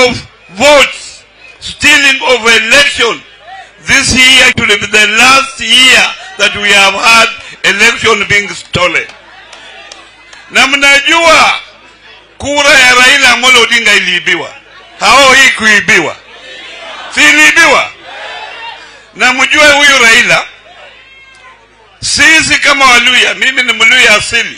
of votes, stealing of election. This year should be the last year that we have had election being stolen. Na mnajua kura ya Raila Amolo Odinga iliibiwa, hao hii kuibiwa, si iliibiwa? Na mjue huyu Raila, sisi kama Waluya, mimi ni Mluya asili,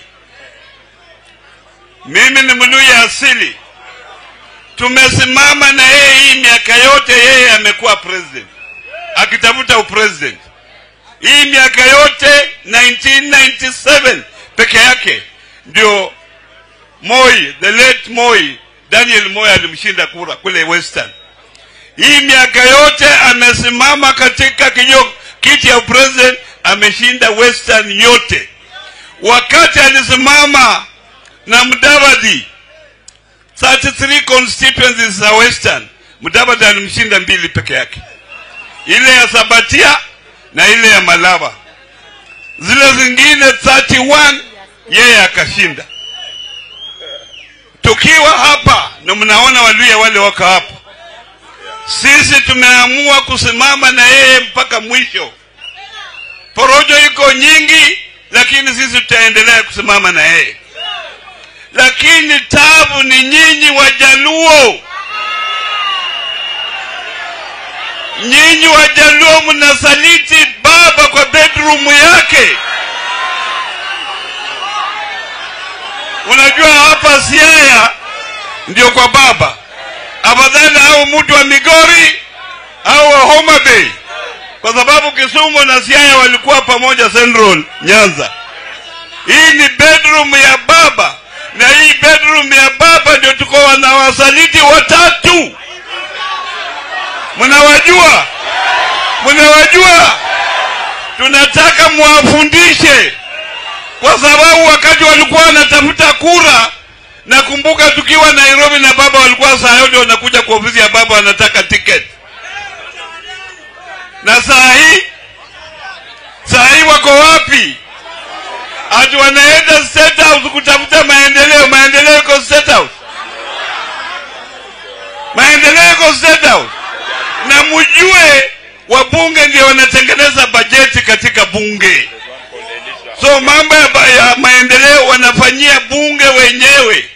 mimi ni Mluya asili, tumesimama na yeye hii miaka yote, yeye amekuwa president akitafuta upresident hii miaka yote 1997 peke yake ndio Moi, the late Moi, Daniel Moi alimshinda kura kule Western. Hii miaka yote amesimama katika kijo kiti ya president, ameshinda Western yote. Wakati alisimama na Mudavadi 33 constituencies za Western, Mudavadi alimshinda mbili peke yake, ile ya Sabatia na ile ya Malava. Zile zingine 31 yeye akashinda. Tukiwa hapa na mnaona Waluya wale wako hapa, sisi tumeamua kusimama na yeye mpaka mwisho. Porojo iko nyingi, lakini sisi tutaendelea kusimama na yeye. Lakini tabu ni nyinyi Wajaluo, nyinyi Wajaluo mnasaliti baba kwa bedroom yake. Unajua hapa Siaya ndio kwa baba, afadhali au mtu wa Migori au wa Homa Bay, kwa sababu Kisumu na Siaya walikuwa pamoja Central Nyanza. Hii ni bedroom ya baba, na hii bedroom ya baba ndio tuko wanawasaliti watatu. Mnawajua, mnawajua, tunataka mwafundishe kwa sababu wakati walikuwa wanatafuta kura, nakumbuka tukiwa Nairobi na baba walikuwa saa yote wanakuja kwa ofisi ya baba wanataka tiketi, na saa hii saa hii wako wapi? Ati wanaenda State House kutafuta maendeleo. Maendeleo iko State House, maendeleo iko State House. Na mjue wabunge ndio wanatengeneza bajeti katika bunge so mambo ya, ba- ya maendeleo wanafanyia bunge wenyewe.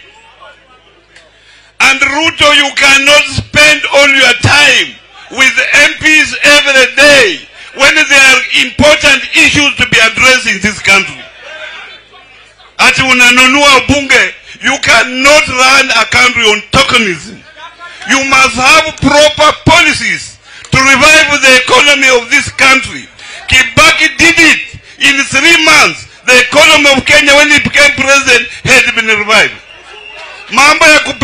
And Ruto, you cannot spend all your time with MPs every day when there are important issues to be addressed in this country. Ati unanunua bunge, you cannot run a country on tokenism. You must have proper policies to revive the economy of this country. Kibaki did it in three months. The economy of Kenya when he became president had been revived. Mambo ya kup